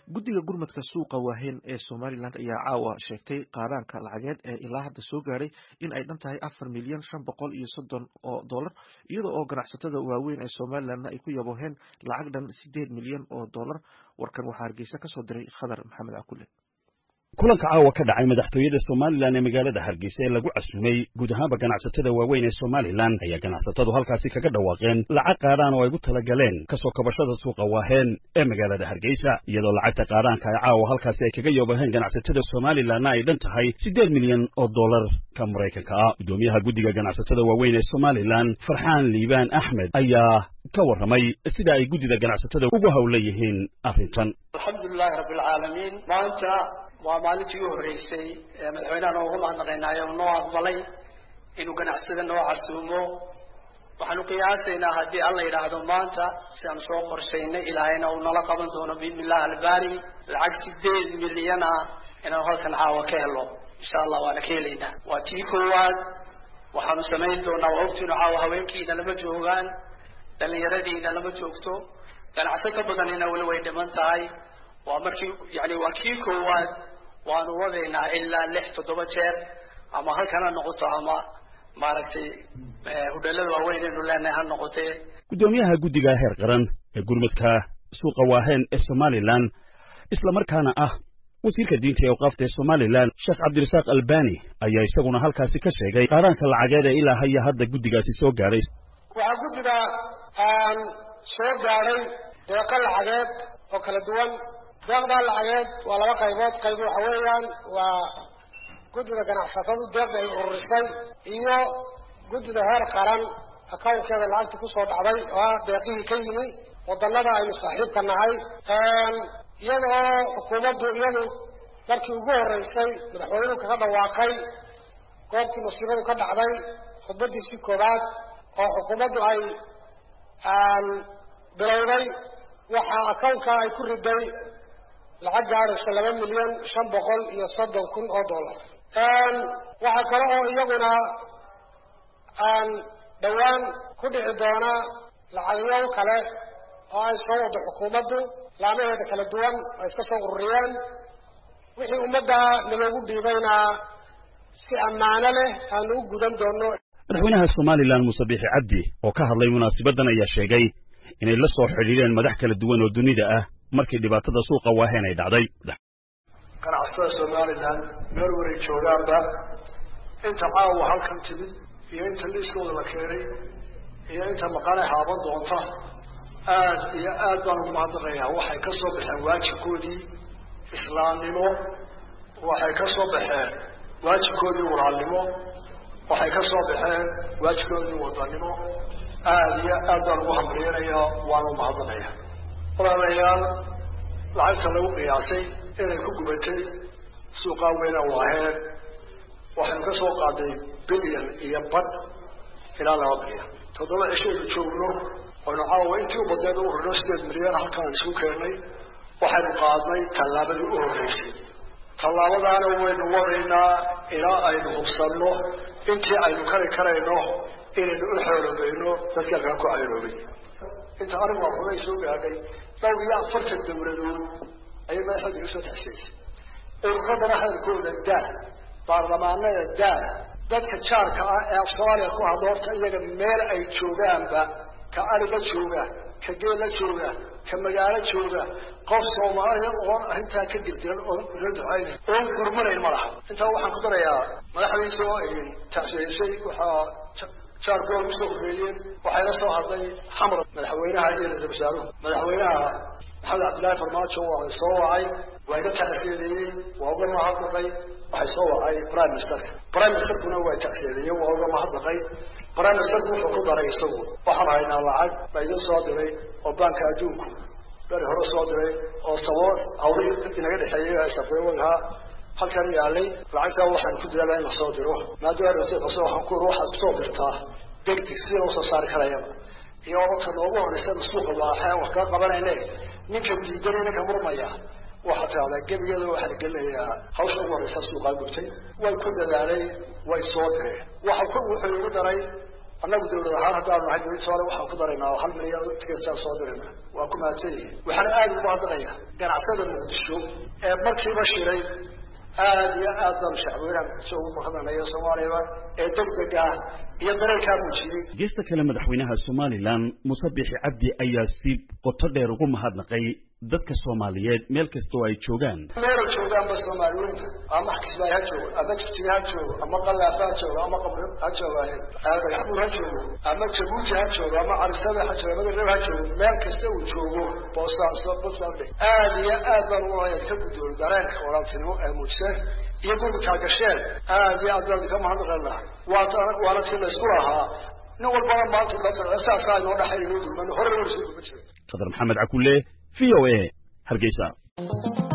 guddiga gurmadka suuqa waaheyn ee somalilan ayaa caawa sheegtay qaaraanka lacageed ee ilaa hadda soo gaadhay in ay dhan tahay afar milyan shan boqol iyo soddon oo dollar iyada oo ganacsatada waaweyn ee somalilanna ay ku yabooheen lacag dhan sideed milyan oo dollar warkan waxaa hargeysa kasoo diray khadar maxamed cakule kulanka caawa ka dhacay madaxtooyada somalilan ee magaalada hargeysa ee lagu casumay guud ahaanba ganacsatada waaweyn ee somalilan ayaa ganacsatadu halkaasi kaga dhawaaqeen lacag qaadhaan oo ay gu talagaleen kasoo kabashada suuqa waaheen ee magaalada hargeysa iyadoo lacagta qaadhaanka ay caawa halkaasi ay kaga yoobaheen ganacsatada somalilanna ay dhan tahay siddeed milyan oo dollarka maraykanka ah guddoomiyaha guddiga ganacsatada waaweyn ee somalilan farxaan liibaan axmed ayaa ka warramay sida ay guddida ganacsatada ugu hawla yihiin arrintan alxamdulilahi rabbilcaalamiin maanta waa maalintii u horreysay ee madaxweynaha noogu mahadnaqaynaayo noo aqbalay inuu ganacsada noo casuumo waxaanu qiyaasaynaa haddii alla yidhaahdo maanta si aan soo qorshaynay ilaahayna uu nala qaban doono biidnillahi albaari lacag sideed milyan ah inaanu halkan caawa ka helo insha allah waana ka helaynaa waa tii koowaad waxaanu samayn doonaa waa ogtiinu caawa haweenkiina lama joogaan dhallinyaradiina lama joogto ganacsato badanina weli way dhiman tahay waa markii yani waa kii koowaad waanu wadaynaa ilaa lix toddoba jeer ama halkan ha noqoto ama maaragtay hudheelada waaweyn aynu leenahay ha noqotee guddoomiyaha guddiga heer qaran ee gurmadka suuqa waaheen ee somalilan islamarkaana ah wasiirka diinta ee awqaafta ee somalilan sheekh cabdirasaaq albani ayaa isaguna halkaasi ka sheegay qaaraanka lacageed ee ilaa haya hadda guddigaasi soo gaadhay waxaa guddiga soo gaadhay deeqo lacageed oo kala duwan deeqdaa lacageed waa laba qaybood qayb waxa weeyaan waa guddida ganacsatadu deeqda ay ururisay iyo guddida heer qaran akownkeeda lacagta kusoo dhacday oo ah deeqihii ka yimi wadanada aynu saaxiibka nahay iyada oo xukuumaddu iyadu markii ugu horreysay madaxweynuhu kaga dhawaaqay goobtii masiibadu ka dhacday khudbadiisii koowaad oo xukuumaddu ay bilowday waxaa akownka ay ku riday lacag gaadhaysa laba milyan shan boqol iyo soddon kun oo dollar waxaa kale oo iyaguna dhowaan ku dhici doona lacagyo kale oo ay soo wado xukuumaddu laamaheeda kala duwan oo iska soo ururiyeen wixii ummadda naloogu dhiibayna si ammaano leh aanu u gudan doono madaxweynaha somalilan muuse biixi cabdi oo ka hadlay munaasabaddan ayaa sheegay inay la soo xidhiidheen madax kala duwan oo dunida ah markii dhibaatada suuqa waaheen ay dhacday ganacsatada somalilan meel waray joogaanba inta caawa halkan timid iyo inta liiskooda la keenay iyo inta maqane haaban doonta aad iyo aad baan ugu mahadnaqayaa waxay ka soo baxeen waajibkoodii islaamnimo waxay ka soo baxeen waajibkoodii walaalnimo waxay ka soo baxeen waajibkoodii wadanimo aad iyo aad baan ugu hamriyanayaa waana umahadnaqaya walaalayaal lacagta lagu qiyaasay inay ku gubatay suuqaa weyna waaheen waxaynu ka soo qaaday bilyan iyo badh ilaa laba bilyan toddoba cishaynu joogno waynu caawa intii u badneed u horino sideed milyan halkaan isku keennay waxaynu qaadnay tallaabadii u horreysay tallaabadaana waynu wadaynaa ilaa aynu hubsanno intii aynu kari karayno inaynu u xoolobayno dadka kale ku cayroobay inta anigu waa xubay soo gaadhay dhowr iyo afartan dawladood ayay madaxooda iga soo taxsiyeysay ururadana hadalkooda daa baarlamaanada daa dadka jaarka ah ee af soomaaliya ku hadlo horta iyaga meel ay joogaanba ka ariga jooga ka geela jooga ka magaalo jooga qof soomaaliya oon arrintaa ka dirdiran oon ula ducayna oon gurmanayn ma laha intaa waxaan ku darayaa madaxdiisa oo ay taxsiyeysay waxaa jaar gool usoo horreeyeen waxayna soo hadlay xamar madaxweynaha iyo ra-isul wasaaruhu madaxweynaha maxamed cabdillaahi farmaajo waa soo wacay waa iga tacsiyadeeyey waa uga mahadnaqay waxay soo wacay prime ministerka prime ministerkuna waa tacsiyadeeyey waa uga mahadnaqay prime ministerku wuxuu ku daray isagu waxaan haynaa lacag baa idin soo diray oo baanka adduunku beri hore soo diray oo saboo hawlihii inaga dhexeeyay safeewadaha halkan yaalay lacagtaa waxaan ku dadaalaa in la soo diro maadaama rasiid cusub waxaan ku waxaad kusoo dirtaa degdeg sidii loo soo saari karayaba iyo dadka noogu horeysa suuqa waaxeen wax kaga qabanayne ninka diidanay ninka murmaya waxaa tidahdaa gebigeeda waxaa la gelinayaa hawsha ugu horeysa suuqaa gubtay way ku dadaalay way soo direen waxa ku wuxuu igu daray annagu dawlad ahaan haddaanu nahay dawladda soomaaliya waxaan ku daraynaa hal milyan ticketsaan soo dirayna waa ku mahadsan yihin waxaan aada ugu hadlaya ganacsada muqdisho ee markiiba shiray aada iyo aad baanu shacweynaha muqdisho ugu mahadnaqaya soomaaliyaba ee degdega ah iyo dareenkaa muujiyey geesta kale madaxweynaha somalilan muse bixi cabdi ayaa si qoto dheer ugu mahadnaqay dadka soomaaliyeed meel kasta oo ay joogaan meelay joogaanba soomaaliweynta ama xkisbaay ha joogo ama jigjiga ha joogo ama qalaafa ha joogo ama qabri ha joogaaye dhagaxbuur ha joogo ama jabuuti ha joogo ama carisabe ha joogo ama dareb ha joogo meel kasta uu joogo boosaaso puntland aada iyo aad baan ugu ka guddoon dareenka walaaltinimo ee muujiseen iyo gurbikaa gasheen aada iyo aad baan idinka mahadnaqaynaa waata waana tii la isku lahaa nin walbana maanta saasaa inoo dhaxay inoo dulman hore loo isku dulma jiray qadar maxamed cakulle v o a hargeysa